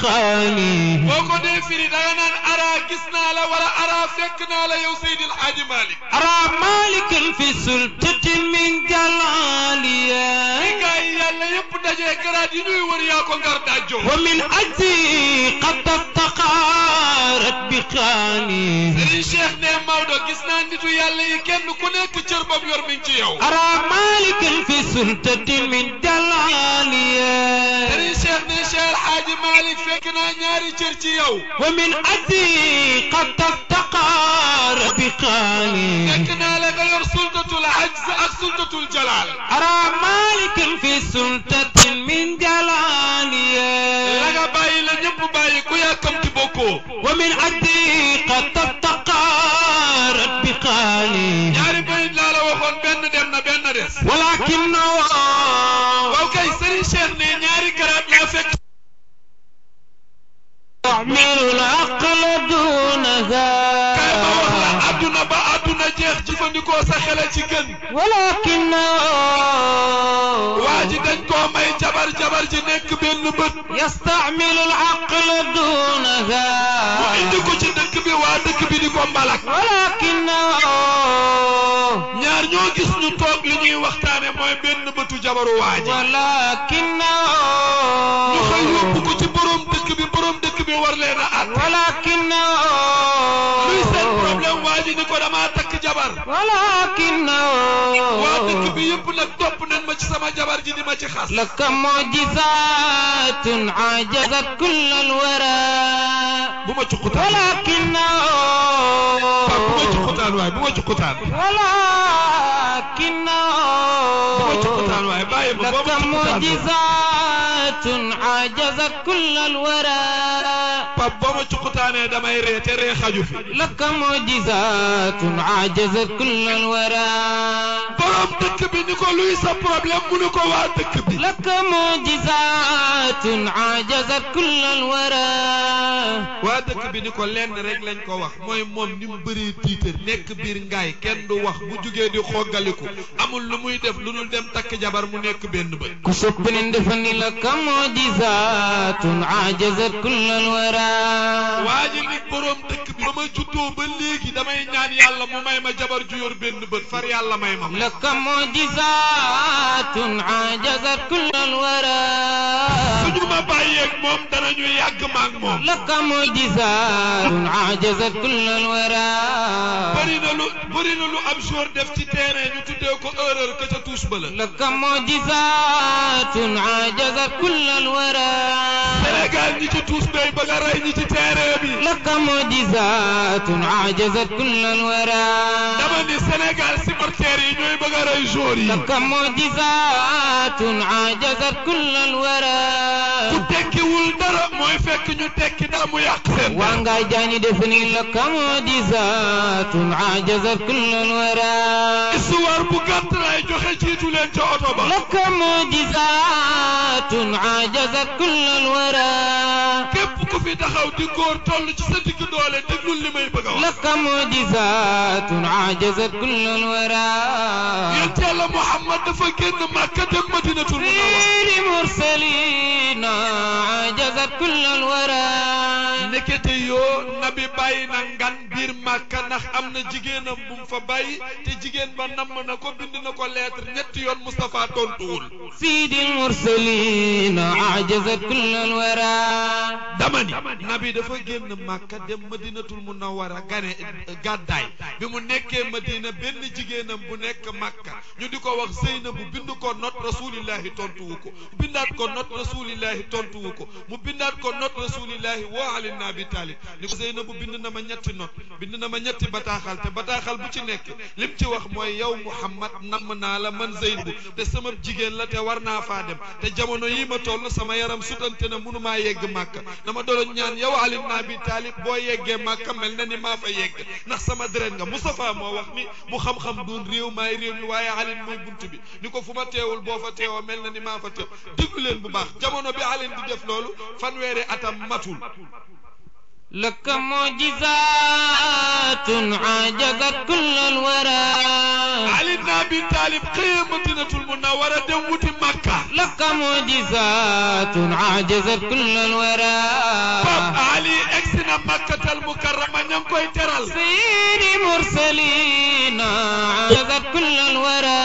خالي boo ko dee firi da nga naan ara gis naa la wala ara fekk naa la yow Seydil Hadji Malick أرى مالكا في سلطة من li جلالي gaa yi yàlla yëpp dajee garaat yi ñuy wër yaa ko ngar dajjoo ومن أجلي قد افتقارت بخالي Serigne Cheikh ne Maodo gis naa nitu yàlla yi kenn ku nekk cër bam yor mi ngi ci yow أرى مالكا في سلطة من جلالي Serigne Cheikh ne Cheikh El Hadji Malick fekk naa ñaari cër ci yow ومن أجلي قد افتقار بخالي fekk naa la nga yor sultatul ajz ak sultatul jalal أرى مالكا في سلطة من جلالي la nga bàyyi la ñëpp bàyyi ku yàkkamti bokkoo ومن أجلي قد افتقارت بخالي ñaari bayit laa la waxoon benn dem na benn des ولكنه waaw kay Serigne Cheikh ne ñaari garaat laa fekk يعمل العقل دونها kay ma wax la adduna ba adduna jeex jëfandikoo sa xel ci gën ولكنه waa ji dañ koo may jabar jabar ji nekk benn bët يستعمل العقل دونها mu indi ko ci dëkk bi waa dëkk bi di ko mbalak ولكنه ñaar ñoo gis ñu toog li ñuy waxtaane mooy benn bëtu jabaru waa ji ولكنه ñu xëy yóbbu ko ci borom dëkk bi borom dëkk bi war leen a at ولكنه luy seen problème waa ji ni ko damaa takk jabar ولكنه waa dëkk bi yëpp nag topp nañ ma ci sama jabar ji di ma ci xas لك معجزات عجزت كل الورى bu ma cuqutaan ولكنه Pape bu ma cuqutaan waaye bu ma cuqutaan bu ولكنه ma cuqutaan waaye bàyyi ma boo لك ma cuqutaan معجزات عجزت كل الورى Pape boo ma cuqutaanee damay ree te ree xaju fi لك معجزات عجزت كل الورى borom dëkk bi ni ko luy sa problème mu ni ko waa dëkk bi لك معجزات عجزت كل الورى waa dëkk bi ni ko lenn rek lañ ko wax mooy moom ni mu bëree tiitar nekk biir ngaay kenn du wax bu jugee di xoggaliku amul lu muy def lu dul dem takk jabar mu nekk benn bët كسب ندفني لك معجزات عجزت كل الورى waa ji ni borom dëkk bi ba ma juddoo ba léegi damay ñaan yàlla mu may ma jabar ju yor benn bët far yàlla may ma لك معجزات عجزت كل الورى suñu ma bàyyeeg moom danañu yàgg maag moom لك معجزات عجزت كل الورى bëri na lu bëri na lu am jour def ci terrain ñu tuddee ko erreur ka ca touche ba la لك معجزات عجزت كل الورى Sénégal ñi ci touche bay bëgg a rey ñi ci terrain bi لك معجزات عجزت كل الورى dama ni Sénégal supporters yi ñooy bëgg a rey joueurs yi لك معجزات عجزت كل الورى ku tekkiwul dara mooy fekk ñu tekki dara mu yàq seen dara وانغاي جاني دفني لك معجزات عجزت كل الورى histoire bu gàtt laay joxe jiitu leen ca oto ba لك معجزات عجزت كل الورى képp ku fi taxaw di góor toll ci sa digg doole déglul li may bëgg a wax لك معجزات عجزت كل الورى yonent yàlla Muhammad dafa génn Màkka dem Madinatul Munawwara غير مرسلين عجزت كل الورى nekkete yoo nabi bàyyi na ngan biir Màkka ndax am na jigéenam bu mu fa bàyyi te jigéen ba namm na ko bind na ko lettre ñetti yoon Moustapha tontuwul سيد المرسلين عجزت كل الورى dama ni nabi dafa génn Màkka dem Madinatul Munawwara gane gàddaay bi mu nekkee Madina benn jigéenam bu nekk Màkka ñu di ko wax Zeynabu bind ko not rasulillahi tontuwu ko bindaat ko not rasulillahi tontuwu ko mu bindaat ko not rasulillahi woo Ali ibn Abi Talib ni ko Zeynabu bind na ma ñetti not bind na ma ñetti bataaxal te bataaxal bu ci nekk lim ci wax mooy yow Muhammad namm naa la man Zeynabu te sama jigéen la te war naa faa dem te jamono yi ma toll sama yaram sutante na mënumaa yegg Màkka dama doon ñaan yow Ali ibn Abi Talib boo yeggee Màkka mel na ni maa fa yegg ndax sama deret nga Moustapha moo wax ni bu xam-xam doon réew maay réew mi waaye Ali mooy bunt bi ni ko fu ma teewul boo fa teewoo mel na ni maa fa teew déglu leen bu baax jamono bi Ali di def loolu fanweeri atam matul لك معجزات عاجزت كل الورى Ali ibn Abi Talib xëyee Madinatul Munawwara dem wuti Makka لك معجزات عاجزت كل الورى Pape Ali egsi na Makkatal Mukarrama ña ngi koy teral سيد مرسلين عاجزت كل الورى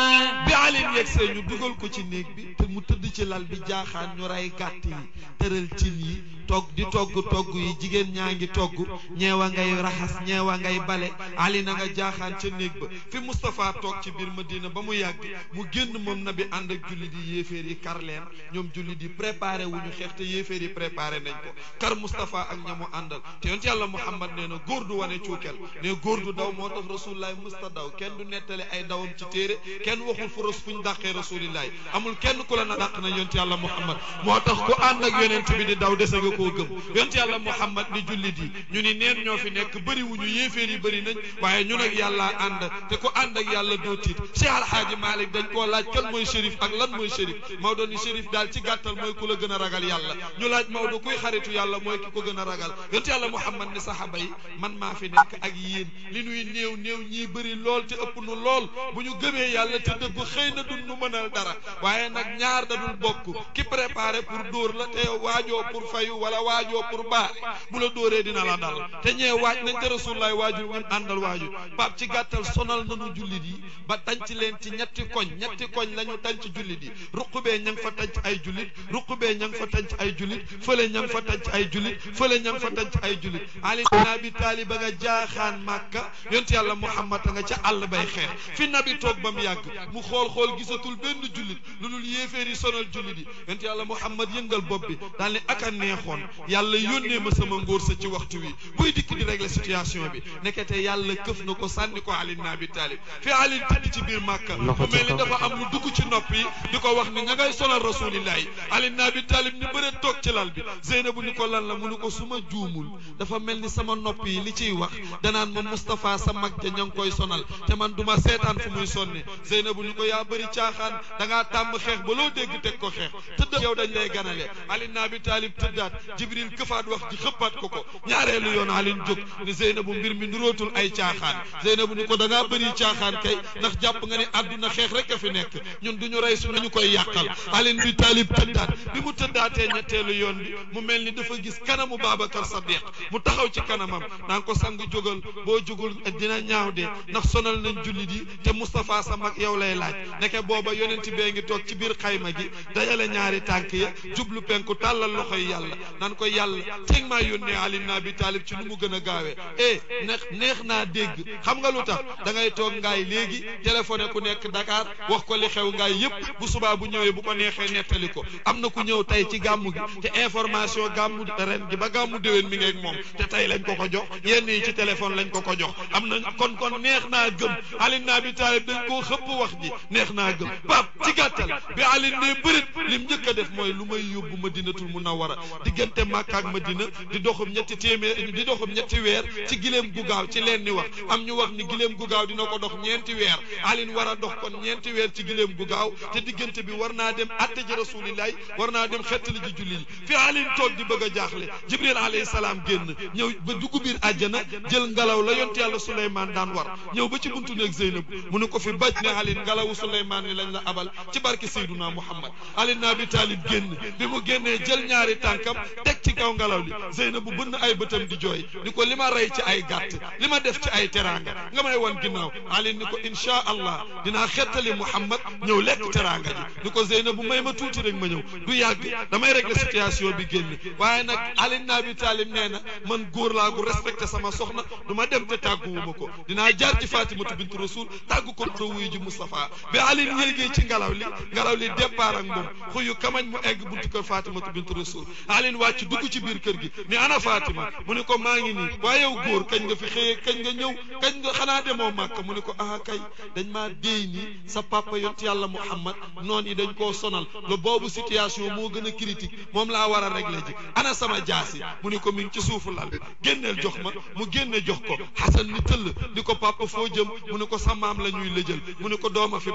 bi Ali yegsee ñu dugal ko ci néeg bi te mu tëdd ci lal bi jaaxaan ñu rey gàtt yi tëral cin yi togg di togg togg yi jigéen ñaa ngi togg ñeewa ngay raxas ñeewa ngay bale Ali na nga jaaxaan ca néeg ba fi Moustapha toog ci biir Madina ba mu yàgg mu génn moom na bi ànd ak jullit yi yéeféer yi kar leen ñoom jullit yi préparé wu ñu xeex te yéeféer yi préparé nañ ko kar Moustapha ak ñamu àndal te yonent yàlla Muhammad nee na góor du wane cuukel ne góor du daw moo tax Rasulullah musta daw kenn du nettale ay dawam ci téere kenn waxul fu ras fu ñu dàqee Rasulillahi amul kenn ku la na dàq na yonent yàlla Muhammad moo tax ku ànd ak yonent bi di daw dese nga koo gëm yonent yàlla Muhammad ni jullit yi ñu ni neen ñoo fi nekk bëri wuñu yéeféer yi bëri nañ waaye ñun ak yàlla ànd te ku ànd ak yàlla doo tiit Cheikh Alhaaji Malick dañ koo laaj kan mooy shérif ak lan mooy shérif Maodo ni shérif daal ci gàttal mooy ku la gën a ragal yàlla ñu laaj Maodo kuy xaritu yàlla mooy ki ko gën a ragal yonent yàlla Muhammad ni saxaaba yi man maa fi nekk ak yéen li nuy néew néew ñii bëri lool te ëpp nu lool bu ñu gëmee yàlla te dëggu xëy na duñ nu mënal dara waaye nag ñaar da dul bokk ki préparé pour dóor la te yow waajoo pour fayu wala waajoo pour baare bu la dóoree dina la dal te ñee waaj nañ te rasulullaay waajur ñun àndal waajur pap ci gàttal sonal nañu jullit yi ba tanc leen ci ñetti koñ ñetti koñ la ñu tanc jullit yi ruqubee ña nga fa tanc ay jullit ruqubee ña nga fa tanc ay jullit fële ña nga fa tanc ay jullit fële ña nga fa tanc ay jullit ali bin abi taalib ba nga jaaxaan màkka yonent yàlla muhammad a nga ca àll bay xeex fi nabi toog ba mu yàgg mu xool xool gisatul benn jullit lu dul yéeféer yi sonal jullit yi yonent yàlla muhammad yëngal bopp bi daal ni ak a neexoon yàlla yónnee ma sama ngóor sa ci waxtu wi buy dikk di régler situation bi nekkete yàlla këf na ko sànni ko ali bin abi taalib fi ali tëdd ci biir màkka mu mel ni dafa am lu dugg ci nopp yi di ko wax ni nga ngay sonal rasulillahi ali bin abi taalib ni bëre toog ci lal bi zeynabu ni ko lan la mu ni ko suma juumul dafa mel ni sama nopp yi li ciy wax danaan ma Moustapha sa mag ja ña ngi koy sonal te man duma seetaan fu muy sonne Zeynabu ni ko yaa bëri caaxaan da ngaa tàmm xeex ba loo dégg teg ko xeex tëdd yow dañ lay ganale Ali ibn Abi Talib tëddaat Jibril këfaat wax ji xëppaat ko ko ñaareelu yoon Ali jóg ni Zeynabu mbir mi nurootul ay caaxaan Zeynabu ni ko da ngaa bëri caaxaan kay ndax jàpp nga ni àdduna xeex rek a fi nekk ñun duñu rey su nañu koy yàqal Ali ibn Abi Talib tëddaat bi mu tëddaatee ñetteelu yoon bi mu mel ni dafa gis kanamu Babacar Sadiq mu taxaw ci kanamam naan ko sang jógal boo jógul dina ñaaw de ndax sonal nañ jullit yi te Moustapha sa mag yow lay laaj ndeke booba yonent bee ngi toog ci biir xayma gi dajale ñaari tànk ya jublu penku tàllal loxo yi yàlla nan ko yàlla teg maa yónnee Ali ibn Abi Talib ci nu mu gën a gaawee eh neex neex naa dégg xam nga lu tax da ngay toog ngaay léegi téléphoné ku nekk Dakar wax ko li xew ngaay yëpp bu subaa bu ñëwee bu ko neexee nettali ko am na ku ñëw tey ci gàmmu gi te information gàmmu ren gi ba gàmmu déwén mi ngeeg moom te tey lañ ko ko jox yenn yi ci téléphone lañ ko ko jox am na kon kon neex naa gëm Ali ibn Abi Talib dañ koo xëpp wax ji neex naa gëm pap ci gàttal bi Ali ne bërit lim njëkk a def mooy lu may yóbbu Madinatul Munawwara diggante Makka ak Madina di doxum ñetti téeméer di doxum ñetti weer ci gileem gu gaaw ci leen ni wax am ñu wax ni gileem gu gaaw dina ko dox ñeenti weer Ali war a dox kon ñeenti weer ci gileem gu gaaw te diggante bi war naa dem atte ji rasulillahi war naa dem xettali ji julli fi Ali toog di bëgg a jaaxle Jibril alayhi salaam génn ñëw ba dugg biir àjjana jël ngelaw la yonte yàlla Souleymane daan war ñëw ba ci buntu néeg Zeynab mu ne ko fi baj ne Ali ngelawu Souleymane ni lañ la abal ci barke Seyduna Muhammad Ali ibn Abi Talib génn bi mu génnee jël ñaari tànkam teg ci kaw ngelaw li Zeynab bu bënn ay bëtam di jooy ni ko li ma rey ci ay gàtt li ma def ci ay teraanga nga may wan ginnaaw Ali ni ko insha allah dinaa xettali Muhammad ñëw lekk teraanga ji ni ko Zeynab bu may ma tuuti rek ma ñëw du yàgg damay régler situation bi génn waaye nag Ali ibn Abi Talib nee na man góor laa gu respecté sama soxna du ma dem te tàgguwuma ko dinaa jaar ci Fatimatu bintu Rasul tàggu ko do wuyu ji Moustapha bi Ali yéegee ci ngelaw li ngelaw li départ ak moom xuyu kamañ mu egg buntu kër Fatimatu bintu Rasul Ali wàcc dugg ci biir kër gi ni ana Fatima mu ne ko maa ngi nii waaye yow góor kañ nga fi xëyee kañ nga ñëw kañ nga xanaa demoo Màkka mu ne ko ah kay dañ maa déy nii sa papa yont yàlla Muhammad noon yi dañ koo sonal le boobu situation moo gën a critique moom laa war a régler ji ana sama jaasi mu ne ko mi ngi ci suufu lal bi génneel jox ma mu génne jox ko Xasan ni tëll ni ko papa foo jëm mu ne ko sa maam la ñuy lëjal mu ne ko dooma fi bàyyi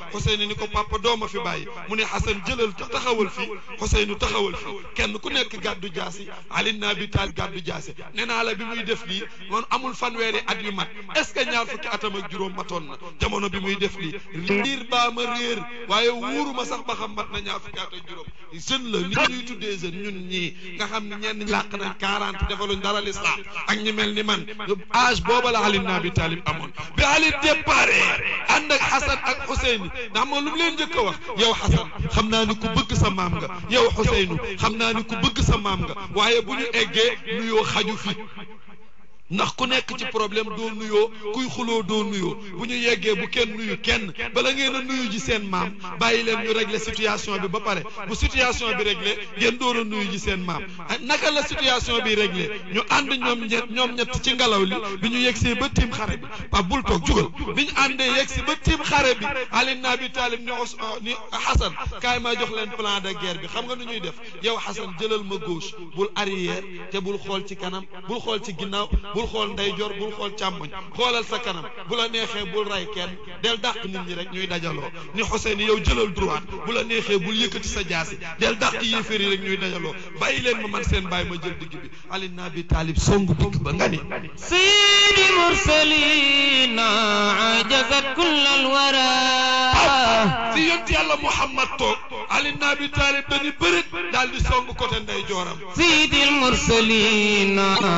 Xuseynu ni ko papa dooma fi bàyyi mu ne Xasan jëlal taxawal fii Xuseynu taxawal fii kenn ku nekk gàddu jaasi Ali ibn Abi Talib gàddu jaasi nee naa la bi muy def lii man amul fanweeri at yu mat est-ce que ñaar fukki atam ak juróom matoon na jamono bi muy def lii liir baa ma réer waaye wuuruma sax ba xam mat na ñaar fukki at ak juróom jeune la ni ñuy tuddee jeune ñun ñii nga xam ne ñenn ñi làq nañ quarante defaluñ dara l'islam ak ñi mel ni man âge booba la Ali ibn Abi Talib amoon bi Ali déparé ànd ak Xasan ak Xuseyni ndax moom lu mu leen njëkk a wax yow Xasan xam naa ni ku bëgg sa maam nga yow Xuseynu xam naa ni ku bëgg sa maam nga waaye bu ñu eggee nuyoo xaju fi ndax ku nekk ci problème doo nuyoo kuy xuloo doo nuyoo bu ñu yeggee bu kenn nuyu kenn bala ngeen a nuyu ji seen maam bàyyi leen ñu régler situation bi ba pare bu situation bi réglé ngeen door a nuyu ji seen maam naka la situation bi réglé ñu ànd ñoom ñett ñoom ñett ci ngelaw li bi ñu yegsee ba tiim xare bi pa bul toog jugal bi ñu àndee yegsi ba tiim xare bi Ali ibn Abi Talib ni os ni Xasan kaay ma jox leen plan de guerre bi xam nga nu ñuy def yow Xasan jëlal ma gauche bul arrière te bul xool ci kanam bul xool ci ginnaaw bul xool ndeyjoor bul xool càmmoñ xoolal sa kanam bu la neexee bul ray kenn del dàq nit ñi rek ñuy dajaloo ni Xuseyni yow jëlal droite bu la neexee bul yëkkati sa jaasi del dàq yéeféer yi rek ñuy dajaloo bàyyi leen ma man seen bàyyi ma jël digg bi Ali ibn Abi Talib songu digg ba nga ni سيد المرسلين عجزت كل الورى fi yonti yàlla Muhammad toog Ali ibn Abi Talib dañu bërit daal di songu côté ndeyjooram سيد المرسلين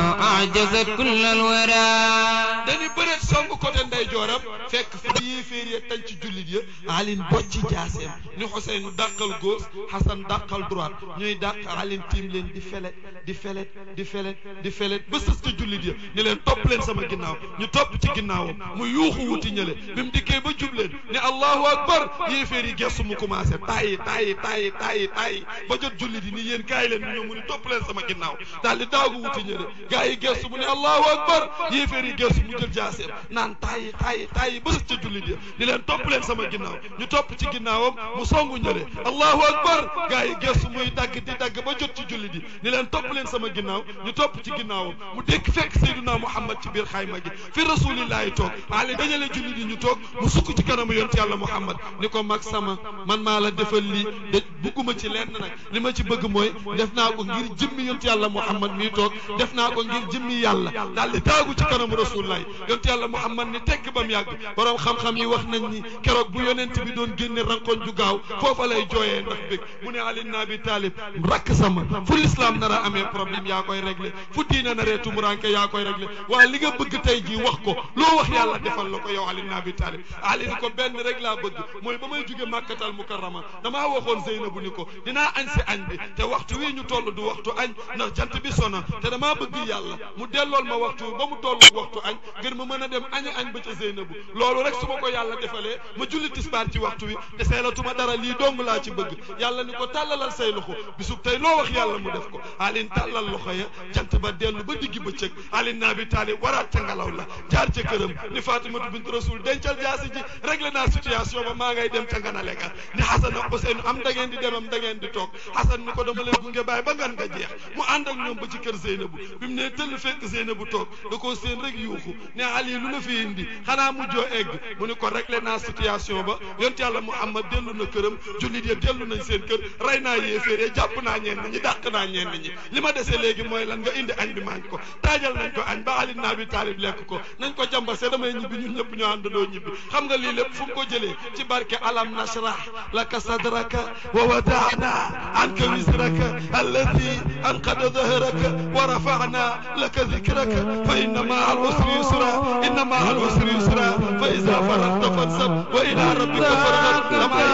عجزت كل الورى dañu bëreet song côté ndeyjooram fekk fi yéeféer ya tañ ci jullit ya alin bocci jaaseem ni Xuseynu dàqal gauche Xasan dàqal droite ñuy dàq alin tiim leen di felet di felet di felet di felet ba sës ci jullit ya ni leen topp leen sama ginnaaw ñu topp ci ginnaawam mu yuuxu wuti ñële bi mu dikkee ba jub leen ne allahu akbar yéeféer yi gestu mu commencé taayi taayi taayi taayi taayi ba jot jullit yi ni yéen kaay leen ñu ñëw mu ni topp leen sama ginnaaw daal di daagu wuti ñële gaa yi gestu mu ne allahu akbar yéeféer yi gestu mu jël jaaseem naan taayi taayi taayi ba sës ca jullit ya di leen topp leen sama ginnaaw ñu topp ci ginnaawam mu songu ñële allahu akbar gaa yi gestu muy dagg di dagg ba jot ci jullit yi di leen topp leen sama ginnaaw ñu topp ci ginnaawam mu dékk fekk Seydina Muhammad ci biir xayma gi fi rasulillahi toog Ali dajale jullit yi ñu toog mu sukk ci kanamu yonent yàlla Muhammad ni ko mag sama man maa la defal lii de bugguma ci lenn nag li ma ci bëgg mooy def naa ko ngir jëmmi yonent yàlla Muhammad mii toog def naa ko ngir jëmmi yàlla daal di daagu ci kanamu rasulillahi yonent yàlla Muhammad ni tekk ba mu yàgg borom xam-xam yi wax nañ ni keroog bu yonent bi doon génne rankoñ ju gaaw foofa lay jooyee ndax bég mu ne Ali ibn Abi Talib rakk sama fu l'islam nar a amee problème yaa koy réglé fu diina naree tumuranke yaa koy réglé waaye li nga bëgg tey jii wax ko loo wax yàlla defal la ko yow Ali ibn Abi Talib Ali ni ko benn rek laa bëgg mooy ba may jóge màkkatal mukarrama damaa waxoon Zeynabu ni ko dinaa añ si añ bi te waxtu wii ñu toll du waxtu añ ndax jant bi sona te damaa bëgg yàlla mu dellool ma waxtu ba mu toll waxtu añ ngir ma mën a dem añi añ ba ca Zeynabu loolu rek su ma ko yàlla defalee ma julli tisbaar ci waxtu wi te seelatuma dara lii dong laa ci bëgg yàlla ni ko tàllalal say loxo bisub tey loo wax yàlla mu def ko alin tàllal loxo ya jant ba dellu ba diggi bëccëg alin naa bi taali waraat ca ngelaw la jaar ca këram ni Fatimatu bint Rasul dencal jaasi ji réglé naa situation ba maa ngay dem ca nganale ga ni Xasan ak Useynu am da ngeen di demam da ngeen di toog Xasan ni ko dama lay gunge bàyyi ba ngan nga jeex mu ànd ak ñoom ba ci kër Zeynabu bi mu ne tëll fekk Zeynabu toog da koo seen rek yuuxu ne Ali lu la fi indi xanaa mujjoo egg mu ni ko réglé naa situation ba yonent yàlla Muhammad dellu na këram jullit ya dellu nañ seen kër rey naa yéeféer jàpp naa ñenn ñi dàq naa ñenn ñi li ma dese léegi mooy lan nga indi añ bi maañ ko taajal nañ ko añ ba Ali ibn Abi Talib lekk ko nañ ko jambase damay ñibbi ñun ñëpp ñoo àndandoo ñibbi xam nga lii lépp fu mu ko jëlee ci barke alam nashrah laka sadraka wa wada'na anka wisraka allati anqada dhahraka wa rafa'na laka dhikraka fa inna ma'a al-usri yusra inna ma'a al-usri yusra fa idha faragta fansab wa ila rabbika farghab damay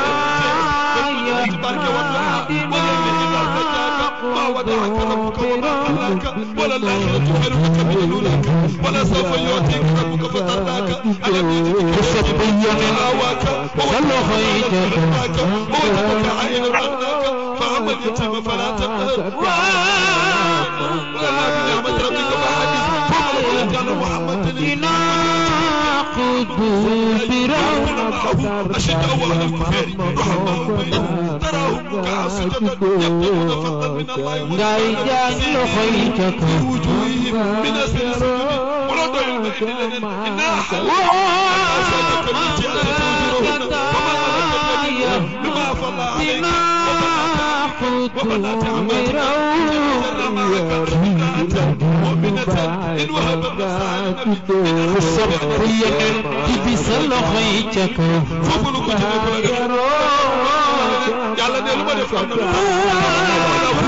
ci barke wadduha wa layli idha sajaka ma wada'aka rabbuka wa ma qallaka wala al-akhiratu khayrun laka min al-ula wala sawfa yu'tika rabbuka fatardaka alam yajidka yatiman awaaka صلوا خيتك ووجدك عائلا أغناك فأما اليتيم فلا تقهر ولا بنعمة ربك فحدث فضل ولد محمد ناخذ برغبة أشد أول الكفار رحماء بينهم تراهم ركعا سجدا يبتغون فضلا من الله غاي جان خيتك في وجوههم من أثر السجود ولا ضيع إلا إنا حلال أسألك التي أنت تنذرهن وما أردت سيدنا قد sopp yeneen ci bi sa loxo yi ca kaw foofu lu ko jëlee bu la def yàlla ne lu ma def am na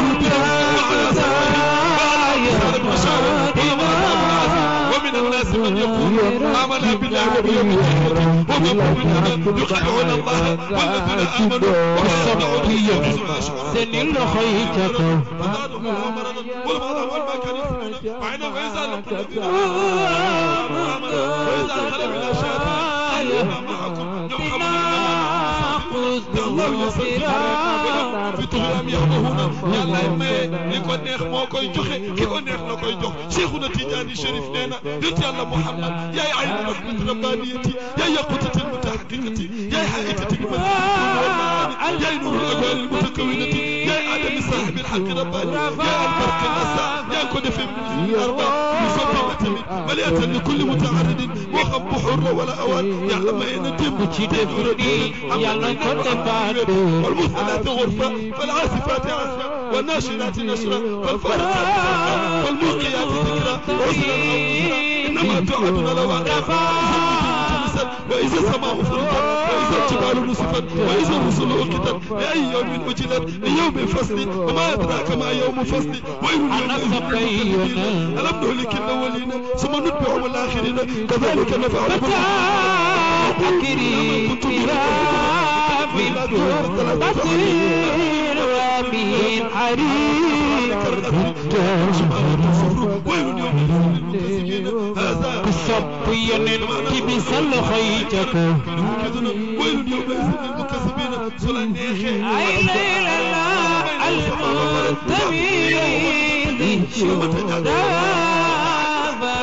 ومن الناس من يقول آمنا بالله وباليوم الآخر وما يؤمنون يخادعون الله والذين آمنوا وصدقوا ينفذون seen loxo yi ca kaw فزادهم الله مرضا والمرض والما كان يسمعون وعين وإذا لقوا الذين آمنوا وإذا خلوا إلى شياطين ما معكم الله يسلم fi tuxuram yaxdahuna yàlla maye li ko neex moo koy joxe ki ko neex na koy jox Cheikhuna Tidiane Chérif nee na yonent yàlla Muhammad yaay aynu rahmat rabbaniyati yaay yaqutatil mutahaqiqati yaay haqiqatil madinati yaay nuru ajwalil mutakawinati yaay adami sahibil haqqi rabbani yaay albarqi nasa yaa ko defee min arba musabbaba tamit maliyatan li kulli mutaaridin moo xam bu xur la wala awaan yàlla maye na démb ci def nii yàlla ko defaat والمرسلات غرفة فالعاصفات عصفا والناشرات نشرا فالفارقات فرقا فالملقيات ذكرا عسرا أو يسرا إنما توعدون لواقع وإذا السماء فرقت وإذا الجبال نصفت وإذا الرسل أقتت لأي يوم أجلت ليوم فصل وما أدراك ما يوم فصل ويل يومئذ ألم نهلك الأولين ثم نتبعهم الآخرين كذلك نفعل أكري كرام بصير ومن حريم sopp yeneen ci bi sa loxo yi ca kaw ay layla la almutamid daaba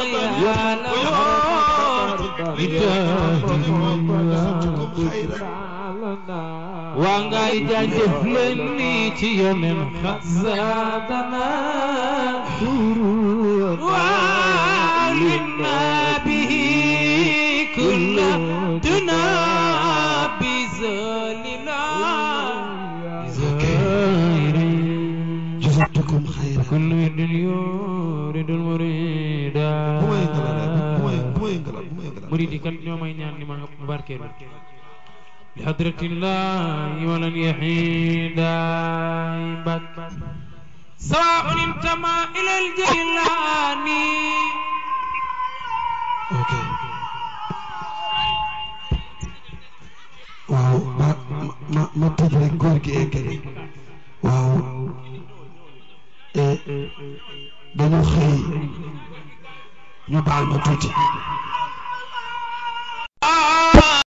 waa ngay jaajëf leen nii ci yeneen xasaadana وعلمنا به كل دنا بزالنا جزاكم خيرا كل يد يورد المريد مريد كان يوم ينام لما مباركين بحضرة الله ولن يحيد بك سواء انتمى إلى الجيلاني ok waaw ma ma ma tëj rek góor gi eggale waaw dañu xëy ñu baal ma tuuti